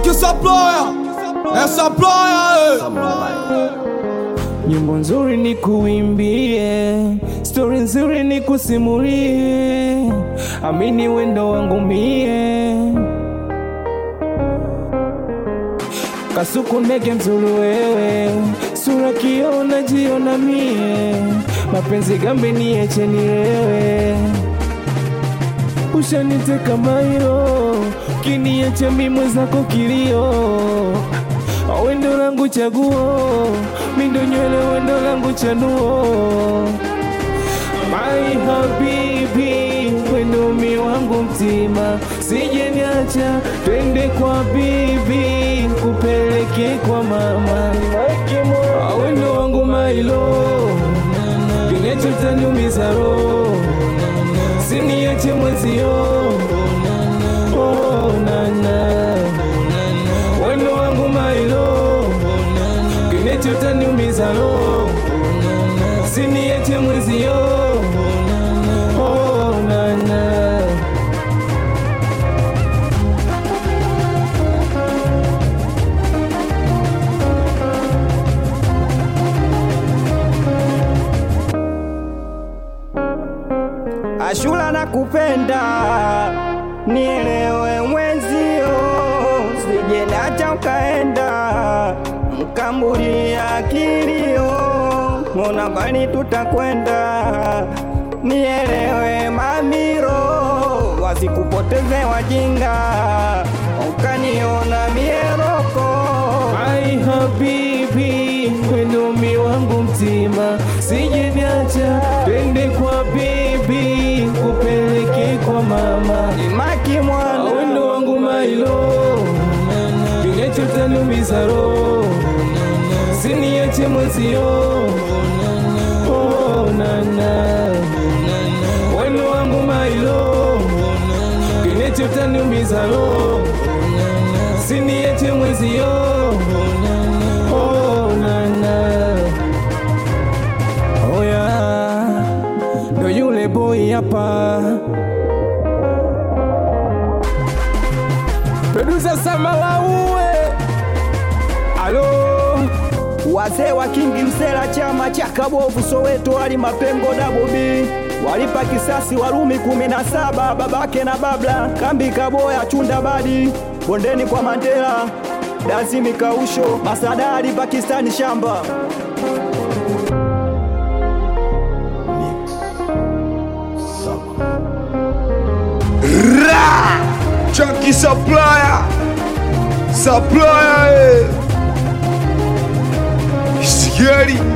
Chunky supplier, eh supplier, eh. Nyimbo nzuri ni kuimbie, stori nzuri ni kusimulie, amini wendo wangu mie. Kasuku ndege mzuri wewe, sura kiona jiona mie, mapenzi gambe nieche nilewe, ushaniteka mairo, kiniacha mi mwenzako kilio wendo langu chaguo, mindo nywele wendo langu chanuo, my habibi, wendo mi wangu mtima, sije niacha, twende kwa bibi, kupeleke kwa mama, wendo wangu mailo, kinecho taniumiza roho, siniache mwezio, oh, nana wendo wangu mailo kinecho taniumiza roho siniache mwezio oh, nana Ashura na kupenda nielewe mwenzio, sije nacha ukaenda mkambulia kilio, mbona mbali tutakwenda, nielewe mamiro, wasikupoteze wajinga, ukaniona mieroko ai habibi wendo mi wangu mtima sije niacha twende kwa bibi kupeleke kwa mama imaki mwana wendo wangu mailo kinecho taniumiza roho siniache mwezio oh, nana wendo wangu mailo kinecho taniumiza roho siniache mwezio oh, nana oya ndo yule boy hapa Producer Samalauwe Alo Wazee wa Kingi Msela, chama cha Kabovu Soweto, wali mapengo dabobi walipa kisasi Warumi kumi na saba babake na babla kambi Kaboya chunda badi bondeni kwa Mandela Dazimi Kausho Masadari Pakistani shamba Chunky supplier, supplier, eh. Scary.